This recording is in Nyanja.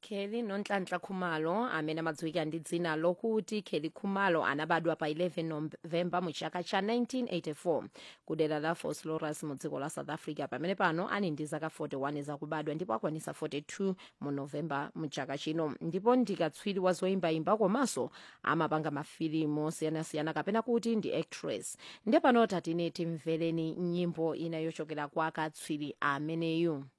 kheli nonhlanhla khumalo amene amadziwika ndi dzina lokuti kheli khumalo anabadwa pa 11 novemba mu chaka cha 1984 ku dera la vosloorus mu dziko la south africa pamene pano ali ndi zaka 41 zakubadwa ndipo akwanisa 42 mu novemba mu chaka chino ndipo ndi katswiri wa zoyimbayimba komanso amapanga mafilimu osiyanasiyana kapena kuti ndi actress ndiye pano tatine timvereni nyimbo ina yochokera kwa katswiri ameneyu